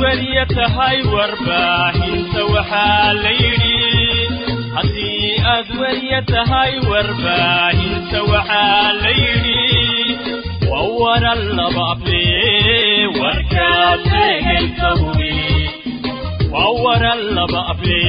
weriya tahay warbaahinta waxaa la yidhi haddii aad weriya tahay warbaahinta waxaa la yidhi waa waran laba able warkaad sheegaysa hubi waa waran laba able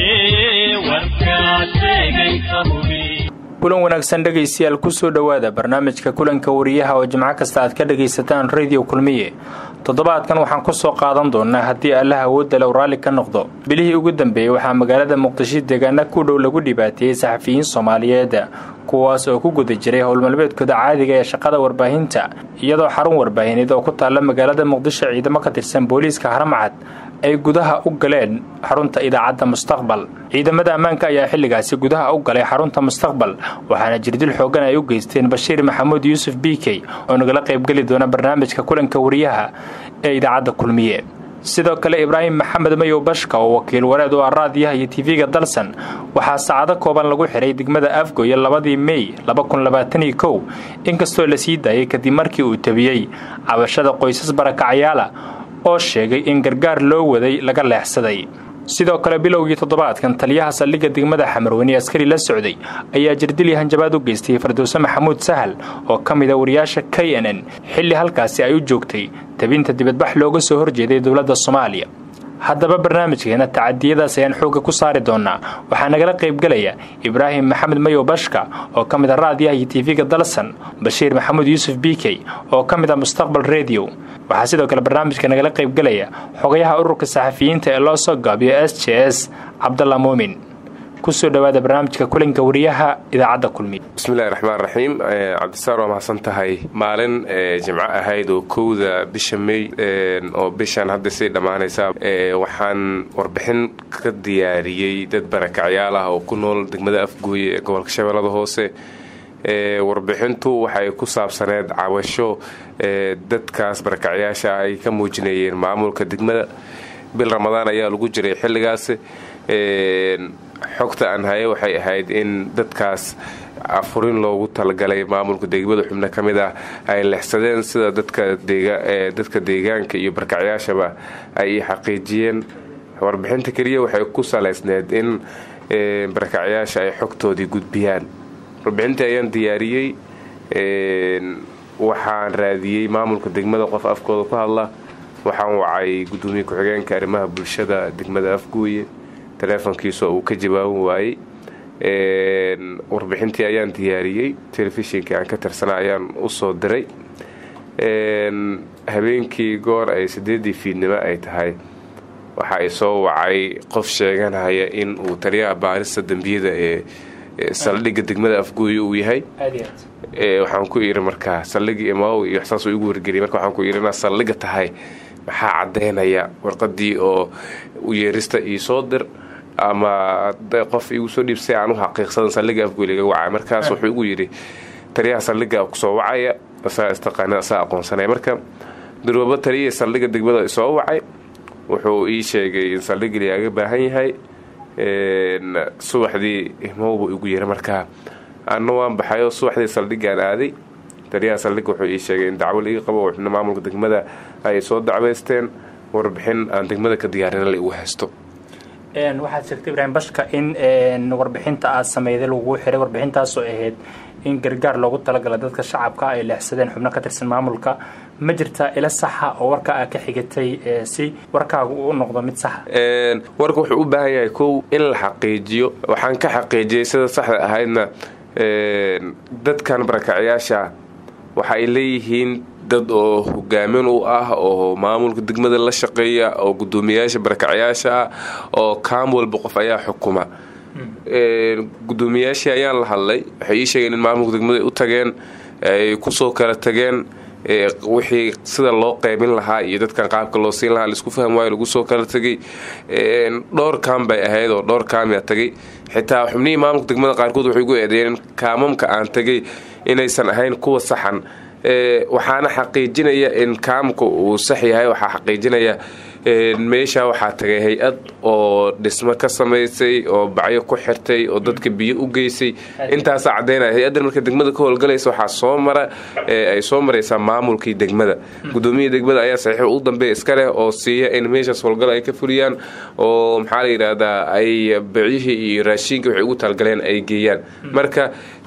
warkaad sheegaysa hubi kulan wanaagsan dhegaystayaal kusoo dhowaada barnaamijka kulanka wariyaha oo jimco kasta aad ka dhagaysataan radio kulmiye toddobaadkan waxaan ku soo qaadan doonaa haddii allaha awoodda low raalli ka noqdo bilihii ugu dambeeyey waxaa magaalada muqdisho deegaana ku dhow lagu dhibaateeyey saxafiyiin soomaaliyeed kuwaas oo ku guda jiray howlmalbeedkooda caadiga ee shaqada warbaahinta iyadoo xarun warbaahineed oo ku taalla magaalada muqdisho ciidamo ka tirsan booliiska haramcad ay gudaha u galeen xarunta idaacadda mustaqbal ciidamada ammaanka ayaa xilligaasi gudaha u galay xarunta mustaqbal waxaana jirdil xooggan ay u geysteen bashiir maxamuud yuusuf b k oo nagala qaybgeli doona barnaamijka kulanka wariyaha ee idaacadda kulmiye sidoo kale ibraahim maxamed mayow bashka oo wakiil wareed oo ah raadiyaha iyo tv-ga dalsan waxaa saacado kooban lagu xihay degmada afgoye labadii mey labakunlabaataniyo inkastoo la sii daayay kadib markii uu tabiyey cabashada qoysas barakacyaala oo sheegay in gargaar loo waday laga leexsaday sidoo kale bilowgii toddobaadkan taliyaha saldhigga degmada xamarweyne askari la socday ayaa jirdili hanjabaad u geystay farduuse maxamuud sahal oo ka mida wariyaasha k n n xilli halkaasi ay u joogtay tabinta dibadbax looga soo horjeeday dowladda soomaaliya haddaba barnaamijkeena tacadiyadaas ayaan xoogga ku saari doonaa waxaa nagala qaybgelaya ibraahim maxamed mayow bashka oo ka mid a raadiyaha iyo tv-ga dalsan bashiir maxamuud yuusuf b k oo ka mid a mustaqbal redio waxaa sidoo kale barnaamijka nagala qaybgelaya xogayaha ururka saxafiyiinta ee loo soo gaabiyo s j s cabdalla muumin kusoo dhowaada barnaamijka kulanka wariyaha idaacadda kulmiye bismillahi raxmaan raxiim cabdisaar waa mahadsan tahay maalin jimco ahayd oo kowda bisha mey oo bishan hadda sii dhammaanaysa waxaan warbixin ka diyaariyey dad barakacyaal ah oo ku nool degmada afgooye ee gobolka shabeellada hoose warbixintu waxay ku saabsaneed cabasho dadkaas barakacyaasha ay ka muujinayeen maamulka degmada bil ramadaan ayaa lagu jiray xilligaas xogta aan haye waxay ahayd in dadkaas afurin loogu talagalay maamulka degmada xubno ka mid ah ay lexsadeen sida dadka deegaanka iyo barakacyaashaba ay xaqiijiyeen warbixinta keliya waxay ku salaysneed in barakacyaasha ay xogtoodii gudbiyaan warbixintii ayaan diyaariyey waxaan raadiyey maamulka degmada qof afkooda ku hadla waxaan wacay gudoomiye ku-xigeenka arrimaha bulshada degmada afgooye teleefonkiisa uu ka jawaaban waayey warbixintii ayaan diyaariyey telefishinkai aan ka tirsana ayaan usoo diray habeenkii goor ay sideedii fiidnimo ay tahay waxa ay soo wacay qof sheeganaya in uu taliyaha baarista dembiyada ee saldhigga degmada afgooye uu yahay waxaan ku iri markaa saldhigii imaw iyo saas igu wargeliyay marka waxaan ku iri inaad saldhigga tahay maxaa caddaynaya warqadii oo u yeerista ii soo dir ama qof igu soo dhiibsay aan u xaqiiqsadan saldhigga afgooye laga wacay markaas wuxuu igu yidhi taliyaha saldhigga kusoo wacaya asaa istaqaana asaa aqoonsanaya marka durwaba taliyihii saldhigga degmada soo wacay wuxuu ii sheegay in saldhigga lagaaga baahan yahay subaxdii imowbuu igu yiri markaa anna waan baxayoo subaxdii saldhiggaan aaday taliyaha saldhigga wuxuu ii sheegay in dacwo liiga qabo xubno maamulka degmada ay soo dacwaysteen warbixin aan degmada ka diyaarina la igu haysto waxaad sheegtay ibraahim bashka in warbixinta aad sameyday lagu xiray warbixintaasoo ahayd in gargaar loogu talagala dadka shacabka ay leexsadeen xubno ka tirsan maamulka ma jirtaa ila saxa oo warka aad ka xigatay si warkaagu u noqdo mid saxa warka wuxuu u baahan yahay kow in la xaqiijiyo waxaan ka xaqiijiyey sida saxda ahaydna dadkan barakacyaasha waxa ay leeyihiin dad oo hogaamin u ah oo maamulka degmada la shaqeeya oo gudoomiyayaasha barakacyaasha ah oo kaam walba qof ayaa xukuma gudoomiyayaashii ayaan la hadlay waxay ii sheegeen in maamulka degmada ay u tageen ay kusoo kala tageen wixii sida loo qaybin lahaa iyo dadkan qaabka loo siin lahaa laisku faham waayo lagu soo kala tegay dhowr kaam bay ahayd oo dhowr kaamyaa tagay xitaa xubnihii maamulka degmada qaarkood waxay ugu eedeeyeen kaamamka aan tagay inaysan ahayn kuwa saxan waxaana xaqiijinaya in kaamka uu sax yahay waxaa xaqiijinaya meesha waxaa tagay hay-ad oo dhismo ka samaysay oo bacyo ku xirtay oo dadka biyo u geysay intaasaa caddaynaya hay-addan marka degmada ka howlgalaysa waxaa soo mara ay soo maraysaa maamulkii degmada gudoomiyii degmada ayaa saxiix u dambeeya iska leh oo siiya in meeshaas howlgal ay ka fuliyaan oo maxaa la yidhaahdaa ay bacyihii iyo raashiinka waxay ugu talgaleen ay geeyaan marka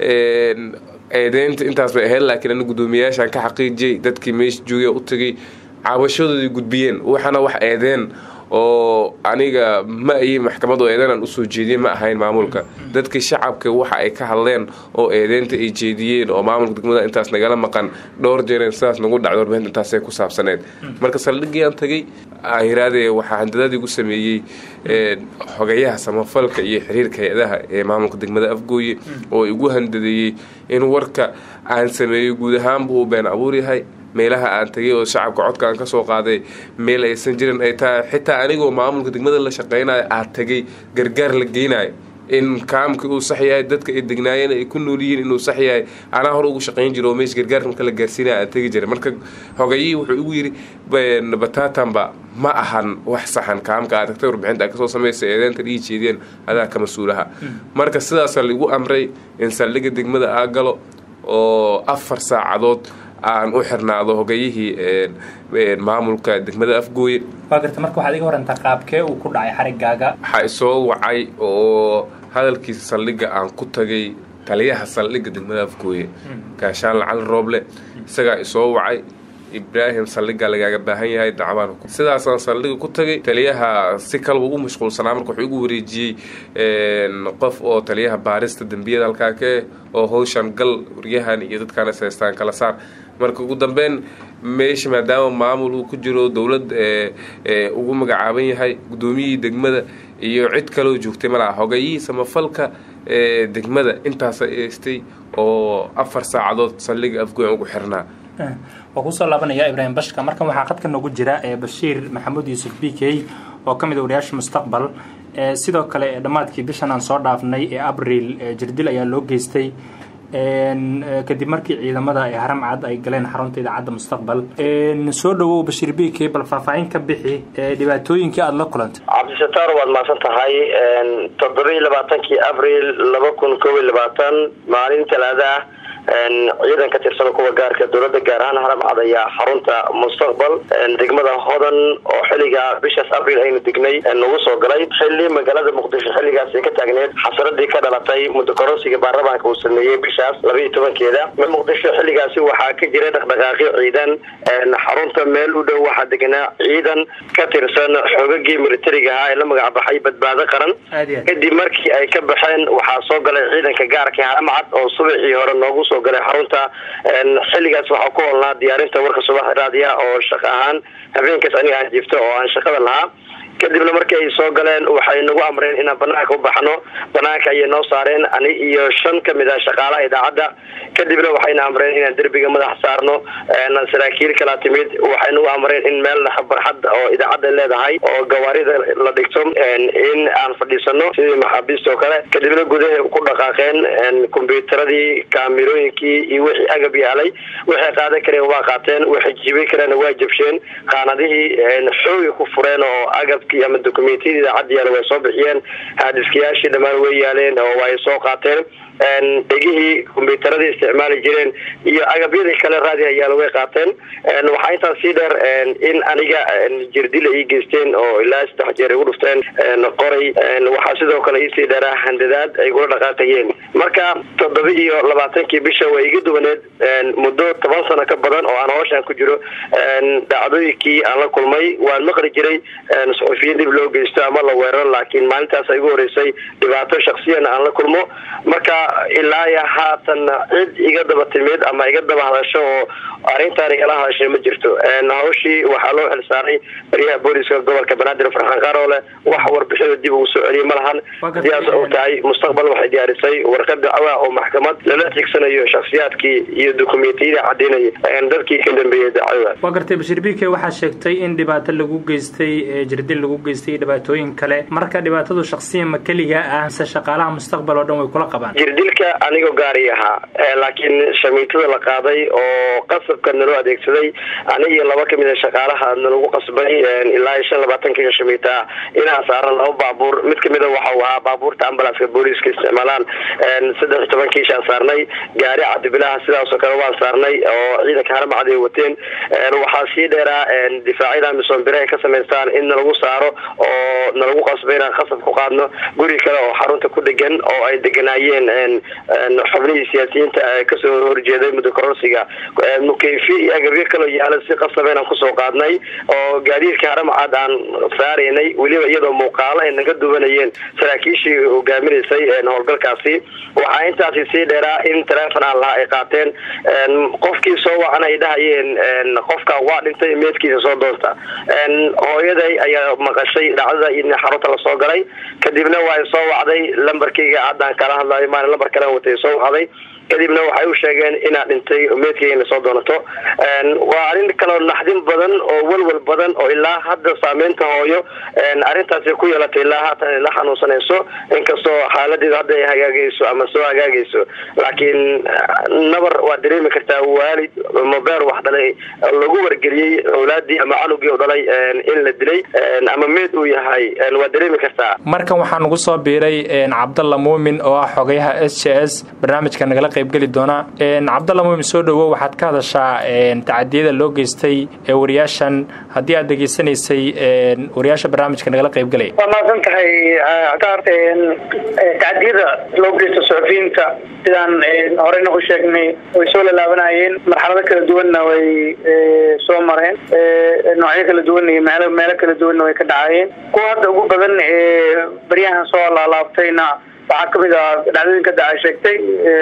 eedeynta intaas bay ahayd laakiin ana guddoomiyayaashaan ka xaqiijiyey dadkii meesha joogaya u tagay caawashadooday gudbiyeen waxaana wax eedeen oo aniga ma ayey maxkamad oo eedeynaan usoo jeediyey ma ahayn maamulka dadkii shacabka waxa ay ka hadleen oo eedeynta ay jeediyeen oo maamulka degmada intaas nagala maqan dhowr jeereen sidaas nagu dhacdo warbaahinta intaasay ku saabsaneed marka saldhigiiaan tagay yiraadee waxaa handadaadii gu sameeyey xogayaha samafalka iyo xiriirka hay-adaha ee maamulka degmada afgooye oo igu handadeeyey in warka aan sameeyo guud ahaanba uu been abuur yahay meelaha aan tagay oo shacabka codka aan ka soo qaaday meel aysan jirin ay tahay xitaa anigoo maamulka degmada la shaqaynayo aad tagay gargaar la geynayo in kaamkii uu sax yahay dadka ay degnaayeen ay ku nool yihiin inuu sax yahay anaa hore ugu shaqayn jiro oo meesha gargaarka marka la gaarsiinaya aan tegi jiray marka hogayihii wuxuu igu yidhi batatanba ma ahan wax saxan kaamka aad tagtay warbixinta aad kasoo samaysay eedeenta dhihi jeediyeen adaa ka mas-uulaha marka sidaasa laigu amray in saldhigga degmada aa galo oo afar saacadood aan u xirnaado hogayihii maamulka degmada afgooye waa garta marka waxaad iga warantaa qaabkee uu ku dhacay xarigaaga waxaa isoo wacay oo hadalkiisa saldhigga aan ku tagay taliyaha saldhigga degmada afgooye gaashaan lacali rooble isagaa isoo wacay ibraahim saldhiggaa lagaaga baahan yahay dacwaan sidaasaan saldhigga ku tagay taliyaha si kalba ugu mashquulsanaa marka wuxuu igu wareejiyey qof oo taliyaha baarista dembiyada halkaa kaeh oo howshan gal waryahan iyo dadkaan is haystaan kala saar marka ugu dambeyn meesha maadaama maamul uu ku jiro dowlad ugu magacaaban yahay guddoomiyihii degmada iyo cid kaloo joogtay malaha hogayihii samafalka degmada intaasa eestay oo afar saacadood saldhiga afgoyn ugu xirnaa waa kusoo laabanaya ibraahim bashka markan waxaa qadka noogu jira bashiir maxamuud yuusuf b k oo ka mid a wariyaasha mustaqbal sidoo kale dhammaadkii bishan aan soo dhaafnay ee abril jirdil ayaa loo geystay kadib markii ciidamada ee haram cad ay galeen xarunta idaacadda mustaqbal soo dhawow bashiir b k bal faahfaahin ka bixi dhibaatooyinkii aada la kulantay cabdisataar waad mahadsan tahay toddobiiy labaatankii abril laba kun koob iyo labaatan maalin talaada ah ciidan ka tirsan kuwa gaarka dowladda gaar ahaan haram cad ayaa xarunta mustaqbal degmada hodan oo xilliga bishaas abril aynu degnay nagu soo galay xilli magaalada muqdisho xilligaas ay ka taagneed xasaradii ka dhalatay muddo koronsiga baarlamaanka uu sameeyey bishaas labaiyo tobankeeda muqdisho xilligaasi waxaa ka jiray dhaqdhaqaaqyo ciidan xarunta meel u dhow waxaa degnaa ciidan ka tirsan xoogagii militariga ahaa ee la magacbaxay badbaado qaran kadib markii ay ka baxeen waxaa soo galay ciidanka gaarka haram cad oo subaxii hore noogu soo galay xarunta xilligaas waxaa ku holnaa diyaarinta warka subax raadiya oo shaqo ahaan habeenkaas aniga aan jiifto oo aan shaqada lahaa kadibna markii ay soo galeen waxay nagu amreen inaan banaanka u baxno banaanka ayay noo saareen ani iyo shan kamid ah shaqaalaha idaacadda kadibna waxayna amreen inaan derbiga madax saarno saraakiil kala timid waxay nagu amreen in meel barxad oo idaacadda leedahay oo gawaarida la dhigto in aan fadhiisano sidii maxaabiista oo kale kadibna gudahay ku dhaqaaqeen kombyuutaradii kaamirooyinkii iyo wixii agab yaalay waxay qaadan kareen waa qaateen waxay jiibin kareen waa jabsheen qaanadihii xoogi ku fureen oo agab ama dokumentiyada idaacadda yaala way soo bixiyeen haadiskayaashii dhammaan way yaaleen oo way soo qaateen dhegihii kombyuutaradii isticmaali jireen iyo agabyadii kale raadiha yaala way qaateen waxaa intaas sii dheer in aniga jirdila ii geysteen oo ilaa saddex jeer igu dhufteen qoray waxaa sidoo kale iisii dheeraa handadaad ay gula dhaqaaqayeen marka toddoba iyo labaatankii bisha way iga duwaneed muddo toban sano ka badan oo aan hooshaan ku jiro dhacdooyinkii aan la kulmay waan maqli jiray suxufiyiin dib loo geysto ama la weeraro laakiin maalintaas igu horeysay dhibaato shaksiyana aan la kulmo marka ilaa iyo haatan cid iga daba timid ama iga daba hadasho oo arrintaan igala hadashay ma jirto hawshii waxaa loo xilsaaray baryaha booliska gobolka banaadir farxaan qaroole wax warbixida dib ugu soo celiyay ma lahan sidaas oo tahay mustaqbal waxay diyaarisay warqad dacwa oo maxkamad lala tigsanayo shaksiyaadkii iyo dokumentiyada cadaynaya dadkii ka dambeeyey dacwada waa gartay bashir bike waxaa sheegtay in dhibaato lagu geystay jirdil lagu geystay iyo dhibaatooyin kale marka dhibaatadu shaksiyan ma keliga ah mise shaqaalaha mustaqbal oo dhan way kula qabaan jirdilka gaadiidka anigoo gaari ahaa laakiin shamiitada la qaaday oo qasabka naloo adeegsaday ani iyo laba kamid a shaqaalaha nalagu qasbay ilaa shan labaatankiga shamiita ah inaan saaran laba baabuur mid kamida waxau ahaa baabuurta ambulanska booliiska isticmaalaan saddex iyo toban kiishaan saarnay gaari cadibilaha sidaasoo kale waan saarnay oo ciidanka haramcad ay wateen waxaa sii dheeraa difaacyada misoonbire ay ka samaystaan in nalagu saaro oo nalagu qasbay inaan qasab ku qaadno guri kale oo xarunta ku dhegan oo ay deganaayeen xubnihii siyaasiyiinta kasoo horjeeday muddo kororsiga mukeyfi iyo agabyo kaloo yaala si qasaba inaan kusoo qaadnay oo gaadiidka haramcad aan saaraynay weliba iyadoo muuqaalo ay naga duwanayeen saraakiishii hogaaminaysay howlgalkaasi waxaa intaasi sii dheeraa in taleefon aan lahaa ay qaateen qofkii soo wacan ay dhahayeen qofka waa dhintay meedkiisa soo doonta hooyaday ayaa maqashay dhacdada in xarunta lasoo galay kadibna waa soo wacday lambarkayga haddaan kala hadlayo maalin lambar kale watay soo wacday kadibna waxay u sheegeen inaad dhintay meedkayna soo doonato waa arrin kaloo naxdin badan oo walwal badan oo ilaa hadda saameynta hooyo arrintaasi ku yeelatay ilaa haatan ay la xanuunsanayso inkastoo xaaladeedu hadda ay hagaagayso ama soo hagaagayso laakiin nabar waa dareemi kartaa waalid mobeer wax dhalay lagu wargeliyey awlaadii ama canugii u dhalay in la dilay ama meed uu yahay waa dareemi kartaa markan waxaa nagu soo biiray cabdalla muumin oo ah xogayaha s j s barnaamijka nagala qaybgeli doona cabdalla muumin soo dhowow waxaad ka hadashaa tacadiyada loo geystay ee wariyaashan haddii aad degeysanaysay wariyaasha barnaamijka nagala qaybgelaya waa mahadsan tahay cagaar tacadiyada loo geysto suxufiyiinta sidaan horeyna u sheegnay way soo lalaabanayeen marxalado kala duwanna way soo mareen noocyo kala duwan iyo meel meelo kala duwanna way ka dhacayeen kuwa hadda ugu badan ee baryahan soo laalaabtayna waxaa kamid ah dhacdooyinka daca sheegtay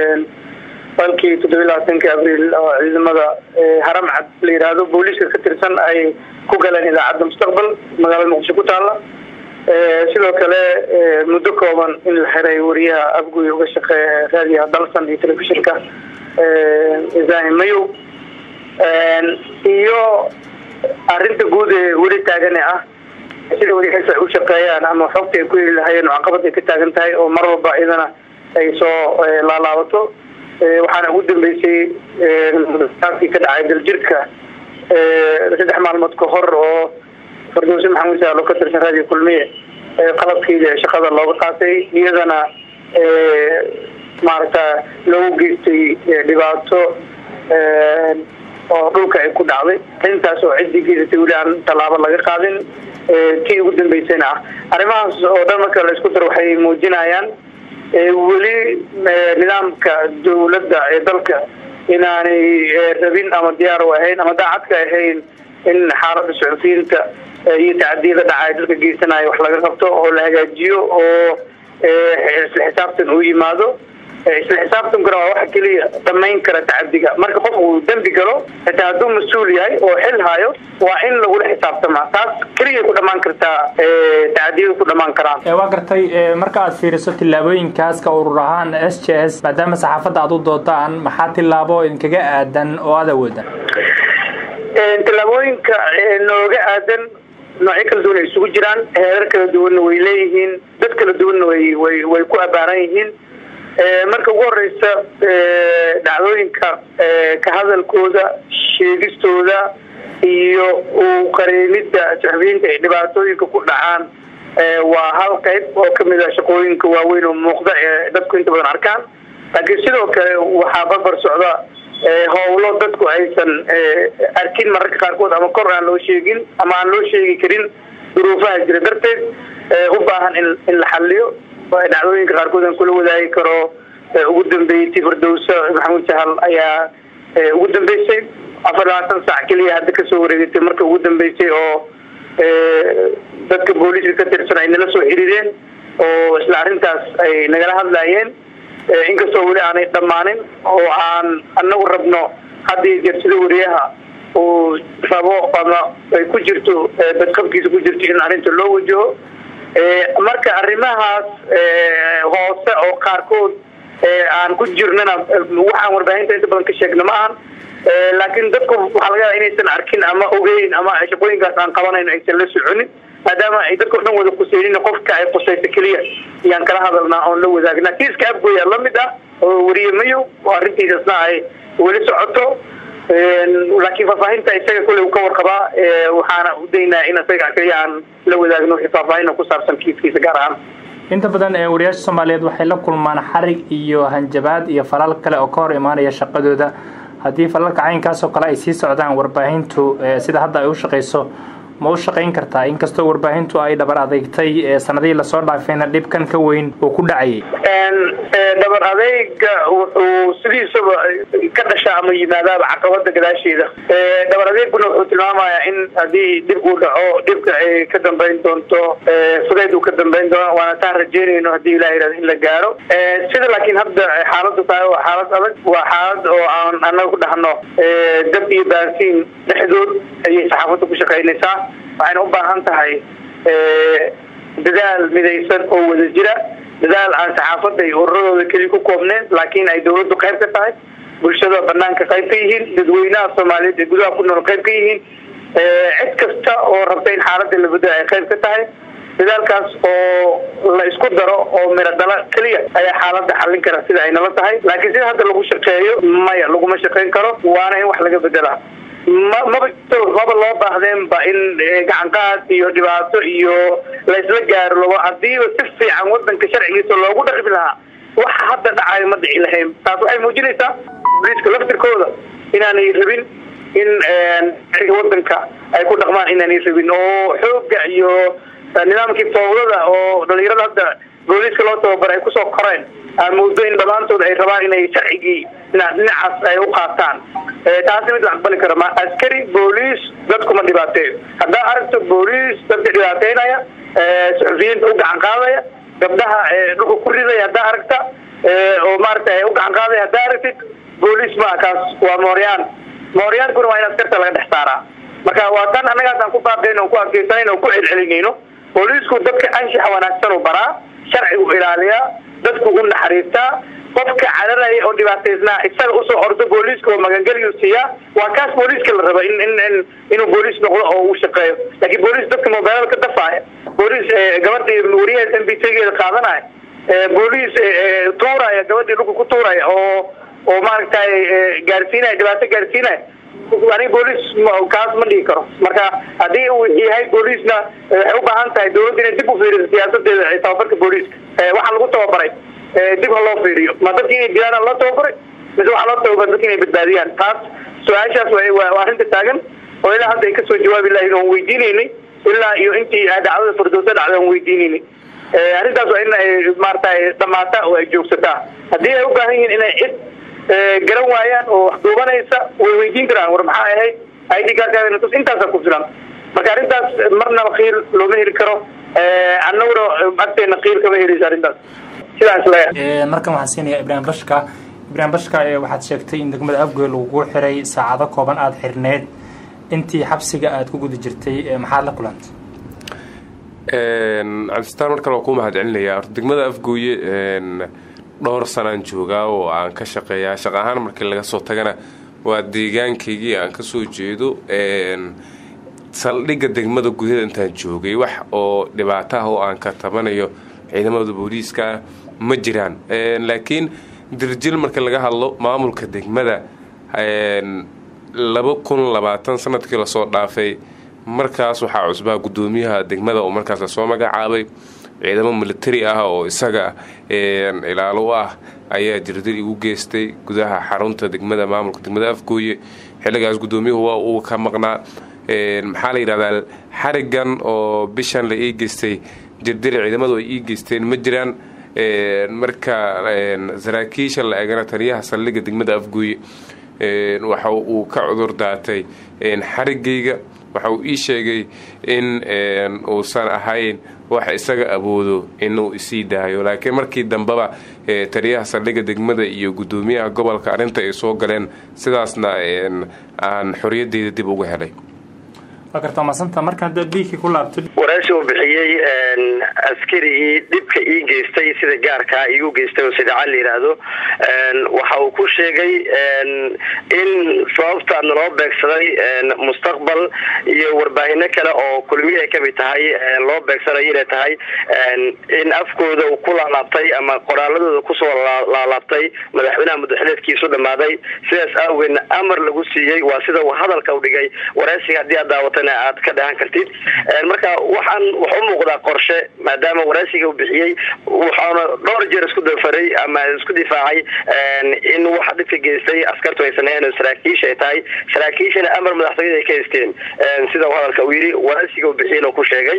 balkii toddobiyi labaatanki abriil oo ciidamada haramcad la yidhaahdo booliiska ka tirsan ay ku galeen idaacadda mustaqbal magaalada muqdisho ku taalla sidoo kale muddo kooban in la xiray wariyaha afguy uga shaqeeya raadiyaha dalsan iyo telefishinka ibrahim mayow iyo arrinta guud ee weli taagane ah sida wariyahaas ay u shaqeeyaan ama xogta ay ku heli lahayeen oo caqabad ay ka taagan tahay oo mar walba iyadana ay soo laalaabato waxaana ugu dambeysay kii ka dhacay daljirka saddex maalmood ka hor oo fardowsi maxamuud saalo ka tirsan raadiyo kulmiye qalabkeeda shaqada looga qaatay iyadana maaragta loogu geystay dhibaato oo dhulka ay ku dhacday intaas oo ciddii geysatay weli aan tallaabo laga qaadin kii ugu dambeysayna ah arrimahaas oo dhan marka la isku daro waxay muujinayaan weli nidaamka dawladda ee dalka inaanay rabin ama diyaar u ahayn ama daacadka ahayn in xaaladda suxufiyiinta iyo tacadiyada dhacay dalka geysanayo wax laga qabto oo la hagaajiyo oo isla xisaabtan uu yimaado isla xisaabtankuna waa waxa keliya dhamayn kara tacadiga marka qof uu dembi galo xitaa hadduu mas-uul yahay oo xil hayo waa in lagula xisaabtamaa taas keliyay ku dhamaan kartaa tacadiyada ku dhamaan karaan waa gartay marka aad fiiriso tillaabooyinkaas ka urur ahaan s j s maadaama saxaafadda aad u doodaan maxaa tillaabo idinkaga aadan oo aad awoodan tillaabooyinka nooga aadan noocyo kala duwan ay isugu jiraan heerar kala duwanna way leeyihiin dad kala duwanna way way way ku abaaran yihiin marka ugu horeysa dhacdooyinka ka hadalkooda sheegistooda iyo u qareemidda suxufiyiinta ay dhibaatooyinka ku dhacaan waa hal qayb oo kamid ah shaqooyinka waaweyn oo muuqda ee dadku inta badan arkaan laakiin sidoo kale waxaa barbar socda howlo dadku aysan arkin mararka qaarkood ama kor aan loo sheegin ama aan loo sheegi karin duruufaha jira darteed u baahan in in la xaliyo dhacdooyinka qaarkood aan kula wadaagi karo ugu dambeeyey ti firdowsa maxamuud sahal ayaa ugu dambeysay afar labaatan sac keliya hadda kasoo wareegatay marka ugu dambeysay oo dadka booliiska ka tirsan ay nala soo xiriireen oo isla arrintaas ay nagala hadlayeen inkastoo weli aanay dhammaanin oo aan anagu rabno haddii jersida wariyaha uu rabo ama ay ku jirto badqabkiisa ku jirto in arrinta loo wajaho marka arrimahaas hoose oo qaarkood aan ku jirnana waxaan warbaahinta inta badan ka sheegna ma ahan laakiin dadku waxaa laga yaaba inaysan arkin ama ogeyn ama shaqooyinkaas aan qabanayn aysan la soconin maadaama ay dadka o dhan wada quseynin qofka ay qusaysa keliya ayaan kala hadalnaa oon la wadaagna kiiska abgoya lamid ah oo weriye mayo oo arrintiisasna ay weli socoto laakiin faahfaahinta isaga kolley ka warqabaa waxaana u daynaa in isaga keliya aan la wadaagno wixii faahfaahin ku saabsan kiiskiisa gaar ahaan inta badan ee wariyaasha soomaaliyeed waxay la kulmaan xarig iyo hanjabaad iyo falal kale oo ka hor imaanaya shaqadooda haddii falalka caynkaas oo kale ay sii socdaan warbaahintu sida hadda ay u shaqayso ma u shaqayn kartaa inkastoo warbaahintu ay dhabar adeegtay sanadihii lasoo dhaafayna dhibkan ka weyn uu ku dhacayay dhabar adeyga wuxuu sidiisaba ka dhashaa ama yimaadaaba caqabada gadaasheeda dhabar adeeguna wuxuu tilmaamayaa in haddii dhib uu dhaco dhibka ay ka dambayn doonto fudeyd uu ka dambayn doono waana taan rajeynayno haddii ilah yihahdo in la gaaro sida laakiin hadda xaaladu tahay waa xaalad adag waa xaalad oo aan anaga ku dhahno dab iyo baansiin dhexdood ayay saxaafadda ku shaqaynaysaa waxayna u baahan tahay dadaal midaysan oo wada jira dadaal aan saxaafadda iyo ururadooda keliya ku koobneen laakiin ay dawladdu qayb ka tahay bulshada banaanka qayb ka yihiin dadweynaha soomaaliyeed ee gudaha ku nool qayb ka yihiin cid kasta oo rabta in xaaladda la bedelo ay qayb ka tahay dadaalkaas oo la isku daro oo miro dhala keliya ayaa xaaladda xallin kara sida ay nala tahay laakiin sida hadda lagu shaqeeyo maya laguma shaqayn karo waana in wax laga bedelaa ma maba maba loo baahdeenba in gacanqaad iyo dhibaato iyo laysla gaaro labo hadiiba si fiican wadanka sharcigiisa loogu dhaqmi lahaa waxa hadda dhacayo ma dhici lahayn taas waxay muujinaysaa booliiska laftirkooda inaanay rabin in wadanka ay ku dhaqmaan inaanay rabin oo xooga iyo nidaamkii fawdada oo dhalinyarada hadda booliiska loo tababaray ay kusoo koreen aan moodo in dhammaantood ay rabaan inay sharcigii dhinacaas ay u qaataan taasi mid la aqbali karo ma askari booliis dadkuma dhibaateeyo haddaa aragto booliis dadka dhibaateynaya suxufiyiinta u gacan qaadaya gabdhaha dhulka ku ridaya haddaa aragta oo maaragtay u gacan qaadaya haddaa aragtid booliis maa kaas waa mooryaan mooryaankuna waa in askarta laga dhex saaraa marka waa tan annagaas aan ku baaqayn on ku adkeysanayn on ku celcelinayno booliisku dadka anshaxa wanaagsan u baraa sharcigu ilaaliyaa dadku u naxariistaa qofka cararaya oo dhibaataysnaa isaga usoo ordo booliiska oo magangeliyu siiyaa waa kaas booliiska la raba in in inuu booliis noqdo oo uu shaqeeyo laakiin booliis dadka mobeelada ka dafaaya booliis gabadhii wariyaha m b t-geeda qaadanaya booliis tuuraya gabadhii dhulka ku tuuraya oo oo maaragtay gaarsiinaya dhibaato gaarsiinaya aniga booliis kaas ma dhigi karo marka haddii uu yahay booliisna waxay u baahan tahay dawladda inay dib u fiiriso siyaasadeeda tababarka booliiska waxaa lagu tababaray dib ha loo fiiriyo ma dadki inay dilaan loo tababaray mise waxaa loo tababaray dadka inay badbaadiyaan taas su-aashaas waa arrinta taagan oo ilaa hadda ay kasoo jawaabi lahayn oon weydiinaynay ilaa iyo intii dhacdada fardoosa dhacday oon weydiinaynay arrintaas waa in ay maaragtay dhamaata oo ay joogsataa haddii ay u baahan yihiin inay cid garan waayaan oo wax duubanaysa way weydiin karaan war maxaa ahayd id kaarkaas intaasa ku filan marka arrintaas marnaba qiil looma heli karo annaguna agteena qiil kama heleysa arrintaas sidaas leeyahay markan waxaan siinayaa ibraahim bashka ibraahim bashka waxaad sheegtay in degmada afgoy lagugu xiray saacado kooban aada xirneed intii xabsiga aada ku guda jirtay maxaad la kulantay cabdistaan mar kale waa kuu mahad celinayaa orta degmada afgooye dhowr sanaan joogaa oo aan ka shaqeeyaa shaqa ahaan markii laga soo tagana waa deegaankaygii aan kasoo jeedo saldhigga degmada gudaheeda intaan joogay wax oo dhibaato ah oo aan ka tabanayo ciidamada booliiska ma jiraan laakiin dirjil marka laga hadlo maamulka degmada laba kun labaatan sanadkii lasoo dhaafay markaas waxaa cusbaa guddoomiyaha degmada oo markaas lasoo magacaabay ciidamo militari ah oo isaga ilaalo u ah ayaa jirdil igu geystay gudaha xarunta degmada maamulka degmada afgooye xilligaas guddoomiyuhu waa uu ka maqnaa maxaa la yidhahdaa xarigan oo bishan la ii geystay jirdil ciidamadu ay ii geysteen ma jiraan marka saraakiisha la eegana taliyaha saldhigga degmada afgooye waxa uu ka cudur daatay xarigayga waxa uu ii sheegay in uusan ahayn wax isaga awoodo inuu isii daayo laakiin markii dambeba taliyaha saldhigga degmada iyo guddoomiyaha gobolka arrinta ay soo galeen sidaasna aan xoriyadeyda dib uga helay waa gartaa maasanta marka hadda biigkii ku laabto waraysi uu bixiyey askarigii dhibka ii geystay sida gaarkaa iigu geystay oo sidaca la yidhaahdo waxa uu ku sheegay in sababta naloo beegsaday mustaqbal iyo warbaahino kale oo kulmiye ay kamid tahay loo beegsanayo inay tahay in afkooda uu ku laalaabtay ama qoraaladooda kusoo laalaabtay madaxweynaha mudaxileedkiisu dhamaaday sidaas awgeedna amar lagu siiyey waa sida uu hadalka u dhigay waraysiga haddii aad daawatana aad ka dhahan kartid marka waxaan wax u muuqdaa qorshe maadaama waraysiga uu bixiyey waxaana dhowr jeer isku dafaray ama isku difaacay in waxa dhibka geystay askartu aysan ahayn oo saraakiisha ay tahay saraakiishana amar madaxtooyada ay ka haysteen sida uu hadalka uu yidhi waraysiga uu bixiyey ku sheegay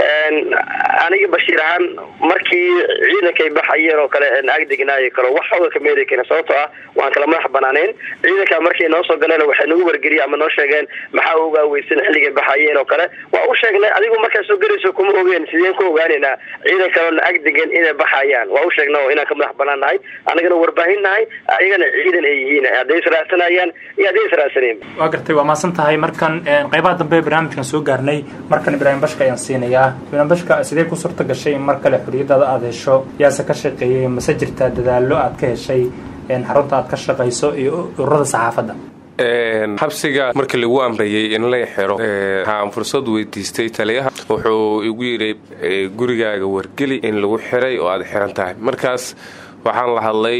aniga bashiir ahaan markii ciidankay baxayeen oo kale agdegnaayo kale wax xooga ka meeli karin sababtoo ah waan kala madax banaaneen ciidanka markay noo soo galeen waxay nagu wargeliyeen ama noo sheegeen maxaa uga weysan xilligay baxayeen oo kale waa u sheegnay adigu markaa soo gelayso kuma ogeen sideen ku ogaanaynaa ciidan kaleona agdegan inay baxayaan waa u sheegna oo inaan ka madax banaan nahay anagana warbaahin nahay ayagana ciidan ay yihiin hadday israadsanayaan iyo hadday israadsaneen waa gartay waa maasan tahay markan qaybaha dambe barnaamijkan soo gaarnay markan ibraahim bashka ayaan siinayaa ibraahim bashka sidee ku suurta gashay in mar kale xorriyadaada aada hesho yaase ka shaqeeyey mase jirtaa dadaallo aad ka heshay xarunta aad ka shaqayso iyo ururada saxaafadda xabsiga markii lagu amrayay in la xiro waxaan fursad weydiistay taliyaha wuxuu igu yidhi gurigaaga wargeli in lagu xiray oo aad xiran tahay markaas waxaan la hadlay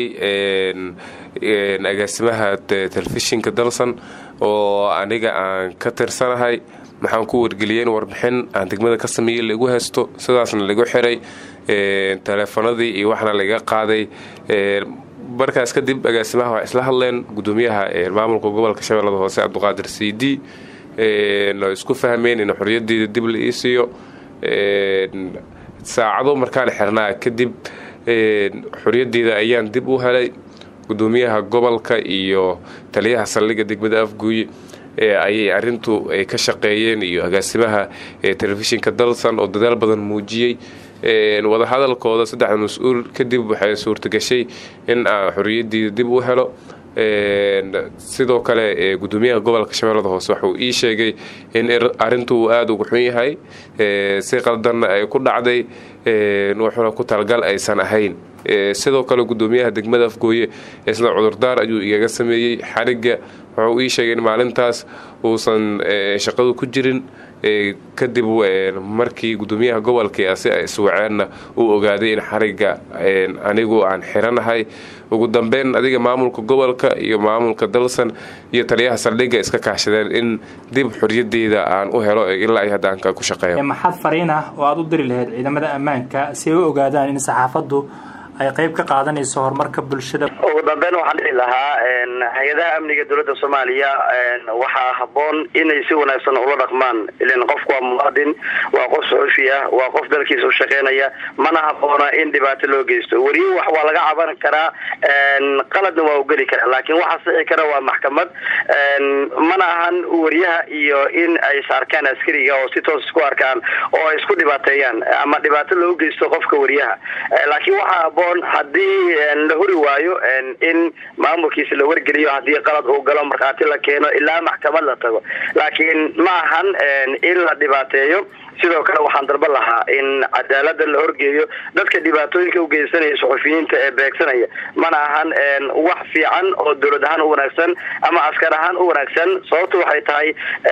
agaasimaha telefishinka dalsan oo aniga aan ka tirsanahay maxaan ku wargeliyey in warbixin aan degmada ka sameeyey lagu haysto sidaasna lagu xiray teleefanadii iyo waxna laga qaaday markaas kadib agaasimaha waa isla hadleen gudoomiyaha maamulka gobolka shabeellada hoose cabdiqaadir c d oo isku fahmeen in xorriyadeeda dib la ii siiyo saacado markaan xirnaa kadib xorriyadeeda ayaan dib u helay gudoomiyaha gobolka iyo taliyaha saldhigga degmada afguuye ayay arintu ay ka shaqeeyeen iyo agaasimaha telefishinka dalsan oo dadaal badan muujiyey wadahadalkooda saddexda mas-uul kadib waxay suurtagashay in aan xorriyadiida dib u helo sidoo kale gudoomiyaha gobolka shabeellada hoose waxuu ii sheegay in arintu uu aada uga xun yahay si qaldanna ay ku dhacday wuxuuna ku talgal aysan ahayn sidoo kale gudoomiyaha degmada afgooye isna cudurdaar ayuu igaga sameeyey xarigga wuxuu ii sheegay in maalintaas uusan shaqadu ku jirin kadib markii gudoomiyaha gobolka si ay iswaceenna uu ogaaday in xarigga anigu aan xiranahay ugu dambeyn adiga maamulka gobolka iyo maamulka dalsan iyo taliyaha saldhigga iska kaashadeen in dib xorriyadeeda aan u helo ilaa ay haddaanka ku shaqeeyo maxaad fariin ah oo aada u diri lahayd ciidamada ammaanka si ay u ogaadaan in saxaafaddu ay qayb ka qaadanayso horumarka bulshada ugu dambeyn waxaan dhihi lahaa hay-adaha amniga dowladda soomaaliya waxaa habboon inay si wanaagsan ula dhaqmaan ilan qofku waa muwaadin waa qof suxufi ah waa qof dalkiisa u shaqeynaya mana habboona in dhibaato loo geysto weriye wax waa laga caban karaa qaladna waa u geli karaa laakiin waxa sixi kara waa maxkamad mana ahan weriyaha iyo in ay saarkaan askariga oo si toos isku arkaan oo ay isku dhibaateeyaan ama dhibaato loo geysto qofka weriyaha laakiin waxaa habboon haddii la huri waayo in maamulkiisa la wargeliyo haddii qalad uu galo markhaati la keeno ilaa maxkamad la tago laakiin ma ahan in la dhibaateeyo sidoo kale waxaan dalban lahaa in cadaalada la horgeeyo dadka dhibaatooyinka u geysanaya suxufiyiinta ee beegsanaya mana ahan wax fiican oo dowlad ahaan u wanaagsan ama askar ahaan u wanaagsan sababtu waxay tahay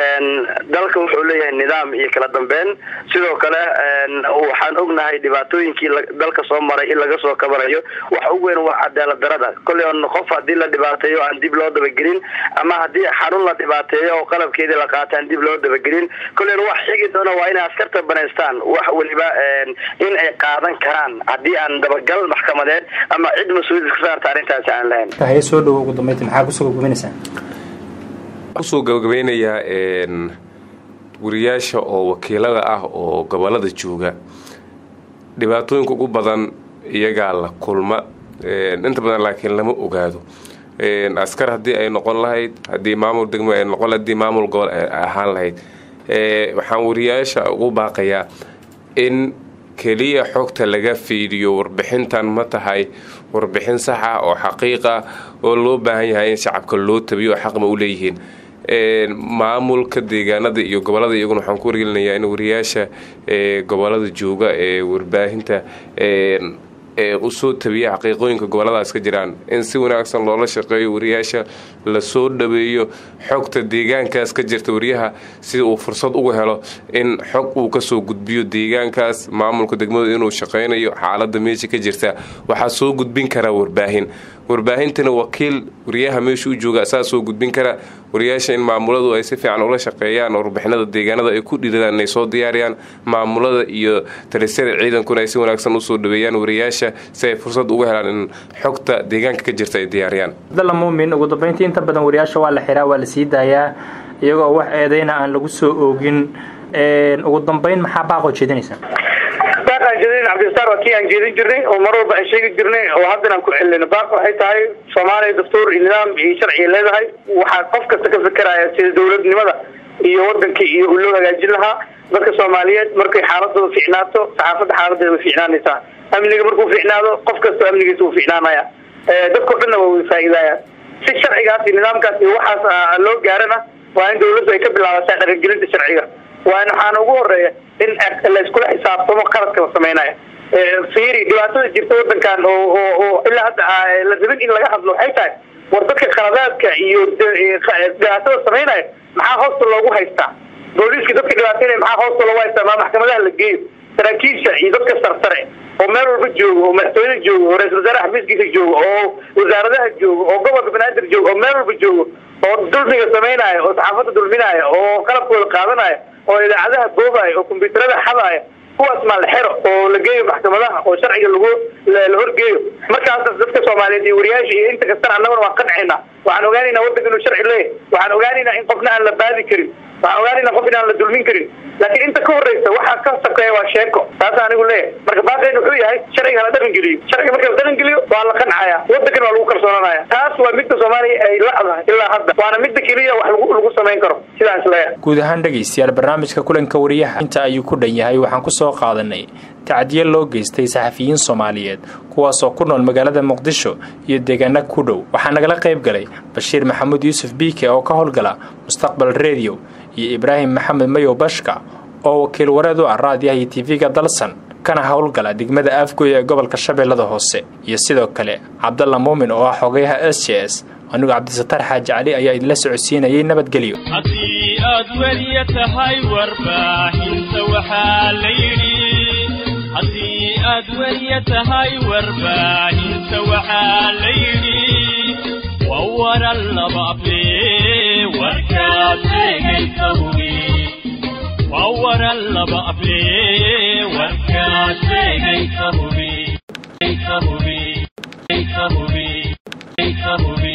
dalka wuxuu leeyahay nidaam iyo kala dambeyn sidoo kale waxaan ognahay dhibaatooyinkii dalka soo maray in laga soo kabanayo waxa ugu weyn waa cadaalad darada kolley on qof haddii la dhibaateeyo aan dib loo dabagelin ama haddii xarun la dhibaateeyo oo qalabkeedii la qaata aan dib loo dabagelin kollen wax xigi doona waa inay askarta banaystaan wax weliba in ay qaadan karaan haddii aan dabagal maxkamadeed ama cid mas-uuliyad ka saarta arrintaasi aan lahayn haye soo dhowo ugu dambeynta maxaa kusoo gabagabaynaysaa kusoo gabagabeynayaa wariyaasha oo wakiilada ah oo gobolada jooga dhibaatooyinka ugu badan iyagaa la kulma inta badan laakiin lama ogaado askar haddii ay noqon lahayd haddii maamul degmo ay noqon lahayd haddii maamul gobol ay ahaan lahayd waxaan wariyaasha ugu baaqayaa in keliya xogta laga fiidiyo warbixintan ma tahay warbixin saxa oo xaqiiqa oo loo baahan yahay in shacabka loo tabiyo oo xaqma u leeyihiin maamulka deegaanada iyo gobolada iyaguna waxaan ku wargelinayaa in wariyaasha gobolada jooga ee warbaahinta ee usoo tabiya xaqiiqooyinka goboladaas ka jiraan in si wanaagsan loola shaqeeyo wariyaasha lasoo dhaweeyo xogta deegaankaas ka jirta wariyaha si uu fursad uga helo in xog uu kasoo gudbiyo deegaankaas maamulka degmadu inuu shaqaynayo xaalada meesha ka jirta waxaa soo gudbin karaa warbaahin warbaahintana wakiil wariyaha meesha u jooga asaa soo gudbin kara wariyaasha in maamuladu ay si fiican ula shaqeeyaan warbixinada deegaanada ay ku dhiiradaan inay soo diyaariyaan maamulada iyo talisada ciidankuna ay si wanaagsan usoo dhaweeyaan wariyaasha si ay fursad uga helaan in xogta deegaanka ka jirta ay diyaariyaan abdalla muumin ugu dambeyntii inta badan wariyaasha waa la xiraa waa la sii daayaa iyagoo wax eedeyna aan lagu soo oogin ugu dambeyn maxaa baaqoo jeedinaysaa baaqaan jeedin cabdisaar waa kii aan jeedin jirnay oo mar walba aan sheegi jirnay oo haddana aan ku celino baaq waxay tahay soomaaliya dastuur iyo nidaam iyo sharciga leedahay waxaa qof kasta ka fekeraya sida dowladnimada iyo wadanka iyo loo hagaajin lahaa dadka soomaaliyeed markay xaaladooda fiicnaato saxaafadda xaaladeeda way fiicnaanaysaa amniga markuu fiicnaado qof kastoo amnigiisa uu fiicnaanaya dadkao dhanna waa way faa'iidayaan si sharcigaas iyo nidaamkaas iyo waxaas loo gaarana waa in dawladdu ay ka bilaabataa dhaqangelinta sharciga waa in waxaana ugu horeeya in layskula xisaabtamo qaladka la samaynayo fiiri dhibaatada jirta wadankan oo oo ilaa hadda la rabin in laga hadlo waxay tahay war dadka khaladaadka iyo dhibaatada samaynaya maxaa hoosta loogu haystaa booliiska dadka dhibaateynaya maxaa hoosta loogu haystaa maa maxkamadaha la geeyo saraakiisha iyo dadka sarsare oo meel walba jooga oo madaxtooyada jooga oo ra-isul wasaaraha xafiiskiisa jooga oo wasaaradaha jooga oo gobolka banaadir jooga oo meel walba jooga oo dulmiga samaynaya oo saxaafadda dulminaya oo qalabkooda qaadanaya oo idaacadaha boobaya oo kombyuutarada xadaya kuwaas maa la xero oo la geeyo maxkamadaha oo sharciga lagu la horgeeyo markaas dadka soomaaliyeed iyo wariyaasha iyo inta kastana annaguna waan qancayna waxaan ogaanaynaa wadanka inuu sharci leeyahy waxaan ogaanaynaa in qofna aan la baadi karin waxaan ogaanaynaa qof in aan la dulmin karin laakiin inta ka horreysa waxaa ka sakeeya waa sheeko taas anigu leeyahay marka baaqeen wuxuu yahay sharciga hala dhaqan geliyo sharciga marka la dhaqan geliyo waa la qancaya wadankan waa lagu kalsoonanaya taas waa midda soomaaliya ay lacdahay ilaa hadda waana midda keliya wax lagu lagu samayn karo sidaas leeyahay guud ahaan dhegaystayaal barnaamijka kulanka wariyaha inta ayuu ku dhan yahay waxaan ku soo qaadanay tacdiye loo geystay saxafiyiin soomaaliyeed kuwaasoo ku nool magaalada muqdisho iyo deegaana ku dhow waxaa nagala qayb galay bashiir maxamuud yuusuf biike oo ka howlgala mustaqbal rediyo iyo ibraahim maxamed mayow bashka oo wakiil wareed u ah raadiyaha iyo tv-ga dalsan kana howlgala degmada afgoy ee gobolka shabeellada hoose iyo sidoo kale cabdalla muumin oo ah xogayaha s j s anigu cabdisataar xaaji cali ayaa idinla socodsiinayay nabadgelyo haddii aad weliya tahay warbaahinta waxaa la yidhi haddii aad weliya tahay warbaahinta waxaa la yidhi waa waran laba able warkaad sheegaysa hubi waa waran laba able warkaad sheegaysa hubi